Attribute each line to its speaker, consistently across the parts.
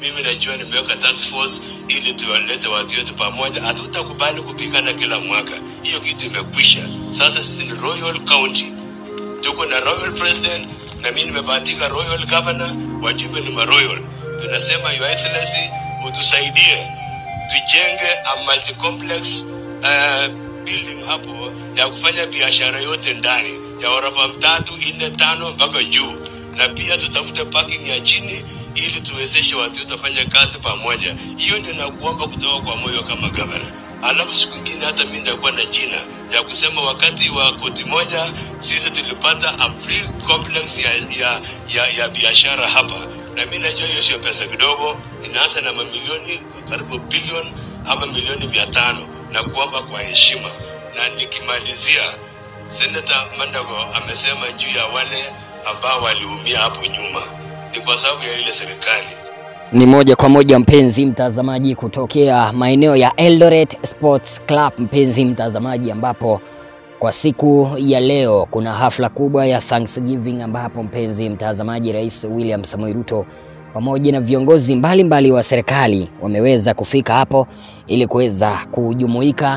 Speaker 1: Mimi najua nimeweka task force ili tuwalete watu wetu pamoja. Hatutakubali kupigana kila mwaka, hiyo kitu imekwisha. Sasa sisi ni Royal County, tuko na royal president na mimi nimebahatika royal governor, wajumbe ni maroyal. Tunasema your excellency, utusaidie tujenge a multi complex uh, building hapo ya kufanya biashara yote ndani ya orofa tatu nne tano mpaka juu, na pia tutafute parking ya chini ili tuwezeshe watu wetu wafanye kazi pamoja. Hiyo ndio nakuomba kutoka kwa moyo kama gavana. Alafu siku ingine hata mimi nitakuwa na jina ya kusema wakati wa koti moja sisi tulipata a free complex ya ya ya, ya biashara hapa, na mimi najua hiyo sio pesa kidogo, inaanza na mamilioni karibu bilioni ama milioni mia tano na kuomba kwa heshima. Na nikimalizia, Senata Mandago amesema juu ya wale ambao waliumia hapo nyuma, ni kwa sababu ya ile serikali
Speaker 2: Ni moja kwa moja mpenzi mtazamaji, kutokea maeneo ya Eldoret Sports Club, mpenzi mtazamaji, ambapo kwa siku ya leo kuna hafla kubwa ya Thanksgiving, ambapo mpenzi mtazamaji, Rais William Samoei Ruto pamoja na viongozi mbalimbali mbali wa serikali wameweza kufika hapo ili kuweza kujumuika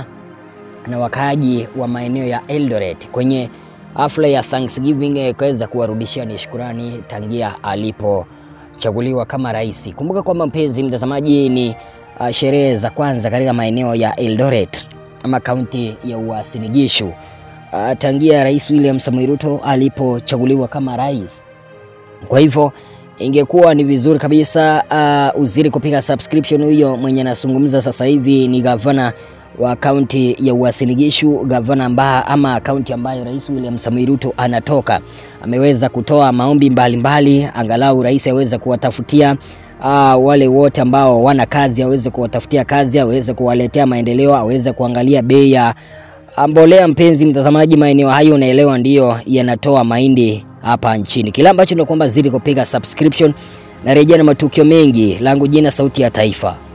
Speaker 2: na wakaaji wa maeneo ya Eldoret kwenye hafla ya Thanksgiving eh, kuweza kuwarudishia ni shukurani tangia alipochaguliwa kama rais. Kumbuka kwamba mpenzi mtazamaji, ni uh, sherehe za kwanza katika maeneo ya Eldoret ama kaunti ya Uasin Gishu uh, tangia Rais William Samoei Ruto alipochaguliwa kama rais. Kwa hivyo ingekuwa ni vizuri kabisa uh, uziri kupiga subscription. Huyo mwenye anazungumza sasa hivi ni gavana wa kaunti ya Uasin Gishu, gavana amba, ama kaunti ambayo Rais William Samoei Ruto anatoka. Ameweza kutoa maombi mbalimbali mbali, angalau rais aweze kuwatafutia uh, wale wote ambao wana kazi aweze kuwatafutia kazi, aweze kuwaletea maendeleo, aweze kuangalia bei ya mbolea. Mpenzi mtazamaji, maeneo hayo unaelewa ndiyo yanatoa mahindi hapa nchini. Kila ambacho ndio kwamba zidi kupiga subscription na rejea na matukio mengi. Langu jina Sauti ya Taifa.